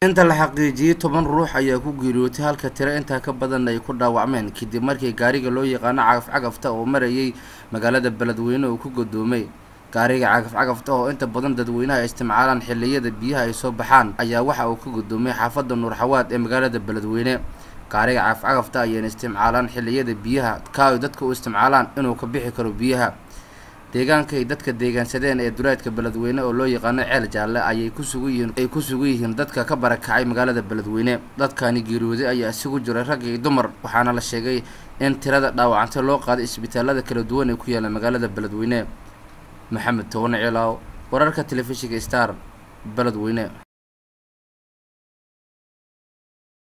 inta la xaqiijiyey toban ruux ayaa ku geeriyootay halka tiro intaa ka badan ay ku dhaawacmeen kadib markii gaariga loo yaqaano cagaf cagafta oo marayay magaalada beledweyne uu ku godoomay gaariga cagaf cagafta oo inta badan dadweynaha isticmaalaan xilliyada biyaha ay soo baxaan ayaa waxa uu ka godoomay xaafadda nuurxawaad ee magaalada beledweyne gaariga cagaf cagafta ayayna isticmaalaan xilliyada biyaha ka ay dadka u isticmaalaan inuu ka bixi karo biyaha deegaanka ay dadka deegaansadeen ee duleedka beledweyne oo loo yaqaano ceel jaalle ayay ku sugan yihiin ay ku sugan yihiin dadka ka barakacay magaalada beledweyne dadkani geeriyooday ayaa isugu jiray rag iyo dumar waxaana la sheegay in tirada dhaawacanta loo qaaday isbitaalada kala duwan ee ku yaala magaalada beledweyne maxamed towane ciilaaw wararka telefishinka star beledweyne